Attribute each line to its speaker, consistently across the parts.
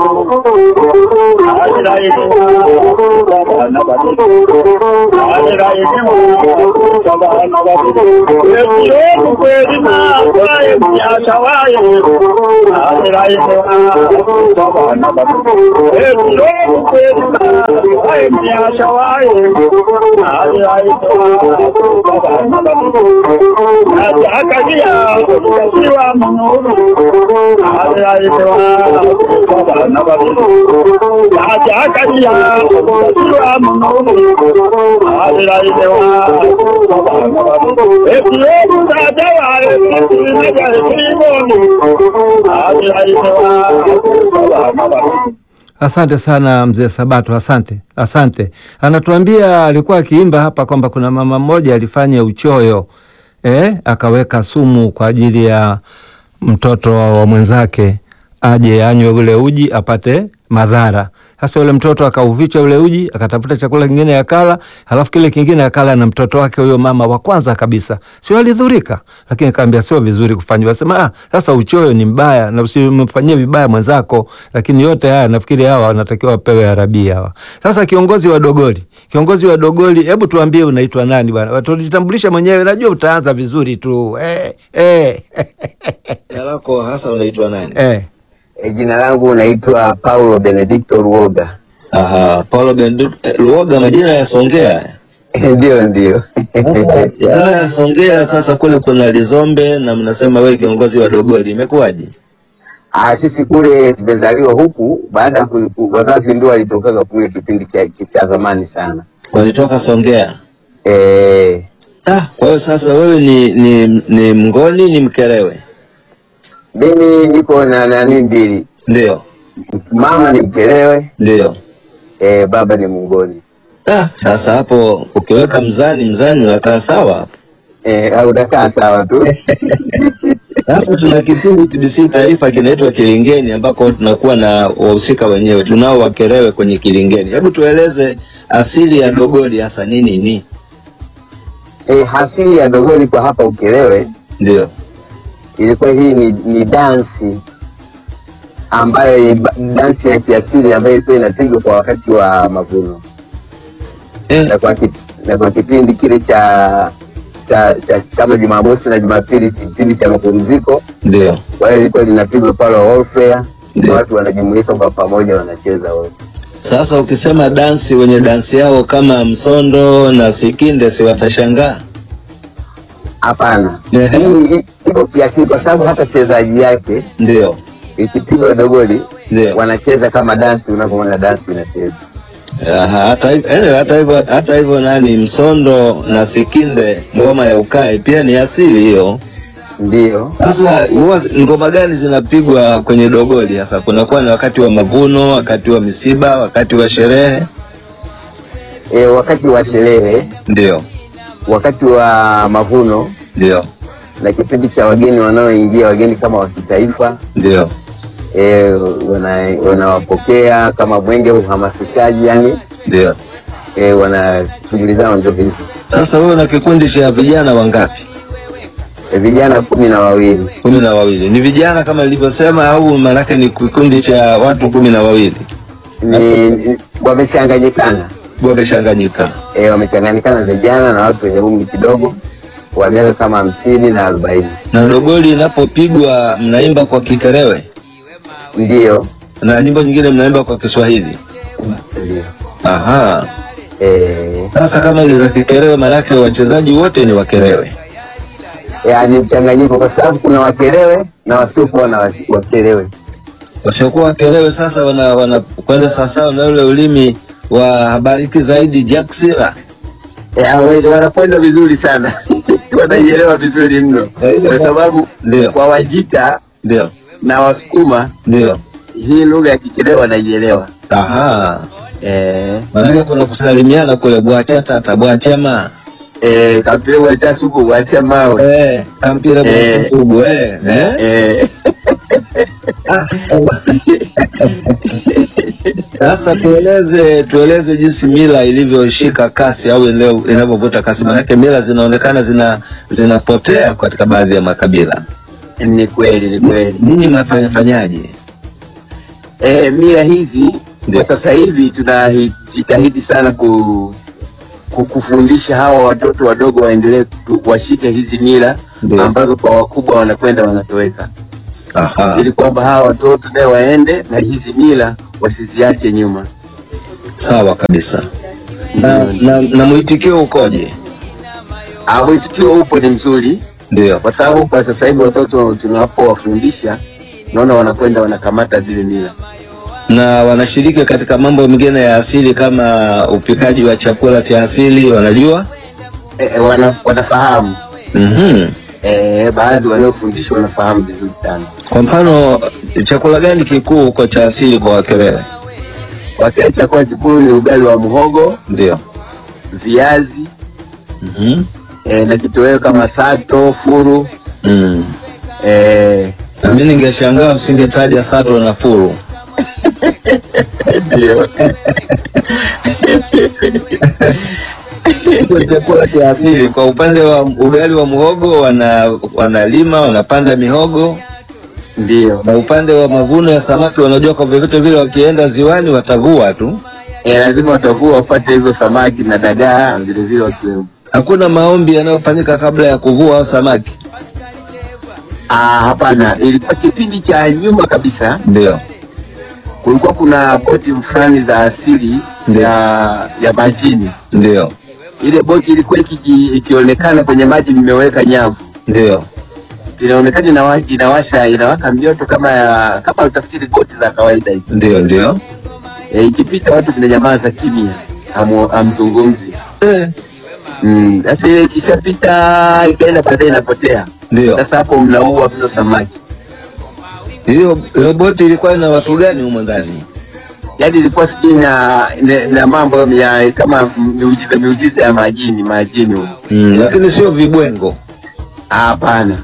Speaker 1: Asante sana mzee Sabato, asante asante. Anatuambia alikuwa akiimba hapa kwamba kuna mama mmoja alifanya uchoyo eh, akaweka sumu kwa ajili ya mtoto wa mwenzake aje anywe ule uji apate madhara. Sasa yule mtoto akauficha ule uji, akatafuta chakula kingine akala, halafu kile kingine akala na mtoto wake huyo mama wa kwanza kabisa. Sio alidhurika, lakini akaambia sio vizuri kufanya. Wasema ah, sasa uchoyo ni mbaya na usimfanyie vibaya mwenzako, lakini yote haya nafikiri hawa wanatakiwa wapewe arabia hawa. Sasa kiongozi wa Dogoli, kiongozi wa Dogoli, hebu tuambie unaitwa nani bwana? Tujitambulisha mwenyewe, najua utaanza vizuri tu. Eh, eh.
Speaker 2: Jina lako hasa unaitwa nani?
Speaker 1: eh.
Speaker 3: E, jina langu naitwa Paulo Benedicto Ruoga.
Speaker 2: Aha, Paulo Benedict eh, Luoga, majina ya Songea.
Speaker 3: Ndio, ndio.
Speaker 2: Sasa haya ya Songea, sasa kule kuna Lizombe na mnasema wewe kiongozi wa Dogoli, imekuwaje?
Speaker 3: Ah, sisi kule tumezaliwa huku, baada ya ku- ku- wazazi ndio walitokaga kule kipindi cha, cha zamani sana.
Speaker 2: Walitoka Songea.
Speaker 3: Eh,
Speaker 2: Ah, kwa hiyo sasa wewe ni ni, ni Mngoni ni Mkerewe?
Speaker 3: mimi niko na nani mbili,
Speaker 2: Ndio,
Speaker 3: mama ni Mkelewe,
Speaker 2: ndio.
Speaker 3: eh, baba ni Mungoni.
Speaker 2: Ah, sasa hapo ukiweka mzani mzani unakaa sawa hapo.
Speaker 3: Eh, au utakaa sawa tu.
Speaker 2: Sasa tuna kipindi TBC Taifa kinaitwa Kilingeni ambako tunakuwa na wahusika wenyewe, tunao Wakerewe kwenye Kilingeni. Hebu tueleze asili ya Dogoli hasa ni nini?
Speaker 3: Eh, hasili ya Dogoli kwa hapa Ukelewe
Speaker 2: Ndio.
Speaker 3: ilikuwa hii ni, ni dansi ambayo ni dansi ya kiasili ambayo ilikuwa inapigwa kwa wakati wa mavuno.
Speaker 2: Eh,
Speaker 3: na kwa, kip, na kwa kipindi kile cha cha, cha kama Jumamosi na Jumapili, kipindi cha mapumziko.
Speaker 2: ndio.
Speaker 3: Kwa hiyo ilikuwa linapigwa pale Warfare,
Speaker 2: Ndio.
Speaker 3: watu wanajumuika kwa pamoja, wanacheza wote.
Speaker 2: Sasa ukisema dansi, wenye dansi yao kama Msondo na Sikinde, si watashangaa?
Speaker 3: Hapana,
Speaker 2: Ehe.
Speaker 3: hii hii- iko kiasili, kwa sababu hata chezaji yake
Speaker 2: Ndio,
Speaker 3: ikipigwa dogoli
Speaker 2: ndio.
Speaker 3: wanacheza kama dansi, unavyoona dansi inacheza.
Speaker 2: Aha, hata hivyo anyway, hata hivyo hata hivyo nani Msondo na Sikinde, ngoma ya ukae pia ni asili hiyo.
Speaker 3: Ndio
Speaker 2: Sasa huwa ngoma gani zinapigwa kwenye dogoli? Sasa kunakuwa ni wakati wa mavuno, wakati wa misiba, wakati wa sherehe?
Speaker 3: e, wakati wa sherehe,
Speaker 2: Ndio,
Speaker 3: wakati wa mavuno
Speaker 2: ndio,
Speaker 3: na kipindi cha wageni wanaoingia, wageni kama wa kitaifa
Speaker 2: ndio.
Speaker 3: e, wana- wanawapokea kama mwenge uhamasishaji, yani
Speaker 2: Ndio.
Speaker 3: e, wana shughuli zao ndio hizo.
Speaker 2: Sasa wewe una kikundi cha vijana wangapi?
Speaker 3: E, vijana kumi na wawili
Speaker 2: kumi na wawili. Ni vijana kama nilivyosema, au maanake ni kikundi cha watu kumi na wawili
Speaker 3: ni ni- wamechanganyikana
Speaker 2: wamechanganyika?
Speaker 3: e, wamechanganyikana vijana na watu wenye umri kidogo wa miaka kama hamsini na arobaini
Speaker 2: Na dogoli inapopigwa mnaimba kwa Kikerewe
Speaker 3: ndiyo
Speaker 2: na nyimbo nyingine mnaimba kwa Kiswahili.
Speaker 3: ndiyo.
Speaker 2: Aha.
Speaker 3: E,
Speaker 2: Sasa kama ile za Kikerewe, maanake wachezaji wote ni Wakerewe.
Speaker 3: yaani mchanganyiko, kwa sababu kuna wakelewe na wasiokuwa na wa- wakelewe.
Speaker 2: Wasiokuwa Wakerewe sasa wana wanakwenda sawasawa na ule ulimi wa habariki zaidi Jack Sira.
Speaker 3: E, hawezi- wanakwenda vizuri sana wanaielewa vizuri mno, kwa sababu
Speaker 2: Ndio,
Speaker 3: kwa Wajita
Speaker 2: ndio,
Speaker 3: na Wasukuma
Speaker 2: ndio.
Speaker 3: hii lugha ya Kikelewe wanaielewa.
Speaker 2: Aha.
Speaker 3: Eh,
Speaker 2: Maanake kuna kusalimiana kule bwachata bwachema
Speaker 3: eh, kapile wacha suku wacha mawe
Speaker 2: Eh, kampira
Speaker 3: Eh.
Speaker 2: mfugo eh, eh?
Speaker 3: eh,
Speaker 2: Sasa tueleze tueleze jinsi mila ilivyoshika kasi au leo inavyovuta kasi, maanake mila zinaonekana zina zinapotea katika baadhi ya makabila.
Speaker 3: ni kweli ni kweli.
Speaker 2: Ninyi mnafanya fanyaje?
Speaker 3: E, mila hizi
Speaker 2: Ndio.
Speaker 3: kwa sasa hivi tunajitahidi sana ku, ku, kufundisha hawa watoto wadogo waendelee ku- washike hizi mila
Speaker 2: Ndio.
Speaker 3: ambazo kwa wakubwa wanakwenda wanatoweka,
Speaker 2: Aha.
Speaker 3: ili kwamba hawa watoto naye waende na hizi mila wasiziache nyuma.
Speaker 2: Sawa kabisa. Na, na, na mwitikio ukoje?
Speaker 3: Ah, Mwitikio upo ni mzuri,
Speaker 2: Ndio.
Speaker 3: kwa sababu kwa sasa hivi watoto tunapowafundisha naona wanakwenda wanakamata zile mila.
Speaker 2: Na wanashiriki katika mambo mengine ya asili kama upikaji wa chakula cha asili, wanajua?
Speaker 3: E, e, wana, wanafahamu
Speaker 2: Mhm.
Speaker 3: e, baadhi wanaofundishwa wanafahamu vizuri sana.
Speaker 2: Kwa mfano, chakula gani kikuu huko cha asili kwa Wakerewe?
Speaker 3: Wakati chakula kikuu ni ugali wa muhogo,
Speaker 2: Ndio.
Speaker 3: viazi
Speaker 2: Mhm.
Speaker 3: e, na kitoweo kama sato, furu
Speaker 2: Mm.
Speaker 3: e,
Speaker 2: Na mimi ningeshangaa usingetaja sato na furu.
Speaker 3: ndio
Speaker 2: Hicho chakula cha asili. Kwa upande wa ugali wa muhogo wana wanalima wanapanda mihogo,
Speaker 3: ndio
Speaker 2: na upande wa mavuno ya samaki wanajua kwa vyovyote vile wakienda ziwani watavua tu.
Speaker 3: e, lazima watavua wapate hizo samaki na dagaa vilevile wakiwemo.
Speaker 2: Hakuna maombi yanayofanyika kabla ya kuvua au samaki.
Speaker 3: Ah, hapana, ilikuwa kipindi cha nyuma kabisa,
Speaker 2: Ndio.
Speaker 3: kulikuwa kuna boti fulani za asili
Speaker 2: Ndio.
Speaker 3: ya ya majini.
Speaker 2: Ndio.
Speaker 3: Ile boti ilikuwa ikiji- ikionekana kwenye maji imeweka nyavu
Speaker 2: Ndio.
Speaker 3: inaonekana inawa, inawasha inawaka mioto kama ya kama utafikiri boti za kawaida hivi.
Speaker 2: Ndio. Ndio.
Speaker 3: E, ikipita watu vinanyamaza kimya, hamu- hamzungumzi.
Speaker 2: Eh,
Speaker 3: Mm, Sasa ile ikishapita ikaenda baadaye inapotea.
Speaker 2: Ndio.
Speaker 3: Sasa hapo mnaua mno samaki.
Speaker 2: Hiyo hiyo boti ilikuwa ina watu gani humo ndani?
Speaker 3: Yaani ilikuwa sijui na, na, na mambo ya kama miujiza miujiza ya majini majini huko.
Speaker 2: Mm, lakini sio vibwengo.
Speaker 3: Ah, Hapana.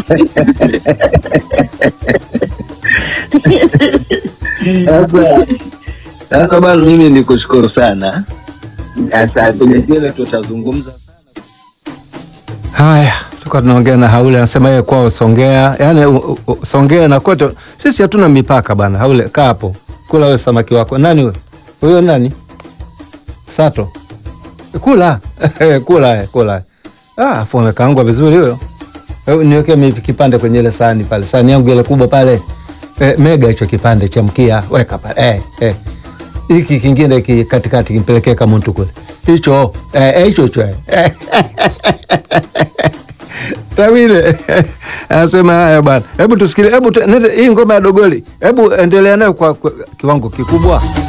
Speaker 2: Sasa sasa bwana, mimi nikushukuru sana.
Speaker 3: Asante.
Speaker 2: Nyingine tutazungumza.
Speaker 1: Haya, tulikuwa tunaongea na Haule, anasema yeye kwao Songea, yaani u- u- Songea na kote sisi hatuna mipaka bana. Haule, kaa hapo, kula wewe samaki wako. Nani wewe? Huyo nani? Sato, kula kula eh, kula. Ah, afu amekaangwa vizuri huyo. Eh, Niweke mi kipande kwenye ile sahani pale, sahani yangu ile kubwa pale. Eh, mega hicho kipande cha mkia, weka pale. Eh, eh. Hiki kingine ki katikati kimpelekee kama mtu kule. Hicho eh, eh, hicho hicho. Eh. Tawile anasema haya bwana, hebu tusikile, hebu tu- nete- hii ngoma ya dogoli, hebu endelea nayo kwa, kwa kiwango kikubwa.